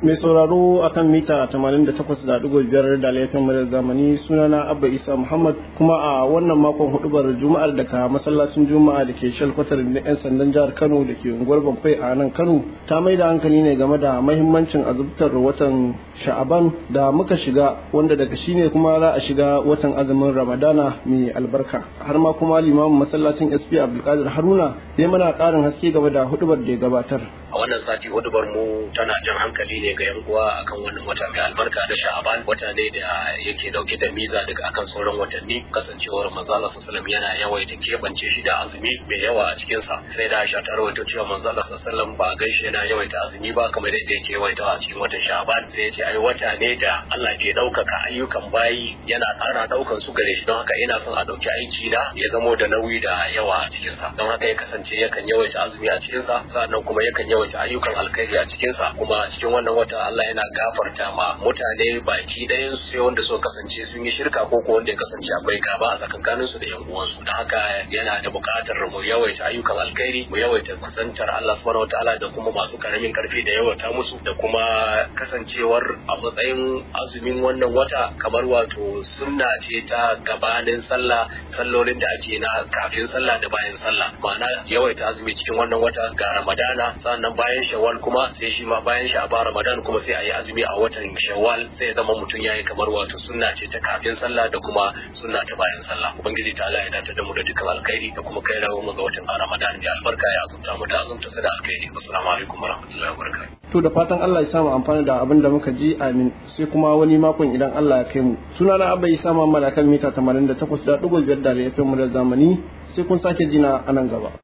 mai sauraro akan mita 88.5 da laifin murar zamani sunana abba isa muhammad kuma a wannan makon hudubar juma'ar daga masallacin juma'a da ke shalkwatar da 'yan sandan jihar kano da ke unguwar bamfai a nan kano ta mai da hankali ne game da mahimmancin azubtar watan sha'aban da muka shiga wanda daga shi ne kuma za a shiga watan azumin ramadana mai albarka har ma kuma limamin masallacin sp abdulkadir haruna ya mana karin haske game da hudubar da ya gabatar a wannan sati hudubar mu tana jan hankali ne ga yan uwa akan wannan wata mai albarka da sha'aban wata ne da yake dauke da miza daga akan sauran watanni kasancewar manzo Allah sallallahu yana yawaita kebance shi da azumi mai yawa a cikin sa sai da Aisha ta rawaito cewa manzo Allah sallallahu ba gaishe yana yawaita azumi ba kamar yadda yake yawaita a cikin watan sha'aban sai ya ce ai wata ne da Allah ke daukaka ayyukan bayi yana ƙara daukan su gare shi don haka ina son a dauki aiki na ya zamo da nauyi da yawa a cikin sa don haka ya kasance yakan yawaita azumi a cikin sa sannan kuma yakan yawaita yawaita ayyukan alkhairi a cikinsa kuma a cikin wannan wata Allah yana gafarta ma mutane baki ɗayan su sai wanda suka kasance sun yi shirka ko ko wanda ya kasance akwai gaba a tsakankanin su da yan uwansu don haka yana da buƙatar mu yawaita ayyukan alkhairi mu yawaita kusantar Allah subhanahu wataala da kuma masu karamin karfi da yawaita musu da kuma kasancewar a matsayin azumin wannan wata kamar wato sunna ce ta gabanin sallah sallolin da ake na kafin sallah da bayan sallah ma'ana yawaita azumi cikin wannan wata ga Ramadana sannan bayan shawwal kuma sai shi ma bayan shi a ba ramadan kuma sai a yi azumi a watan shawwal sai ya zama mutum ya yi kamar wato sunna ce ta kafin sallah da kuma sunna ta bayan sallah ubangiji ta Allah ya dace da mu da dukkan alkhairi da kuma kai rawo mu ga watan ramadan mai albarka ya azumta mu da azumta sa da alkhairi assalamu alaikum warahmatullahi wabarakatuh to da fatan Allah ya samu amfani da abin da muka ji amin sai kuma wani makon idan Allah ya kai mu sunana abba isa mamman akan mita 88.5 da laifin mu da zamani sai kun sake jina a nan gaba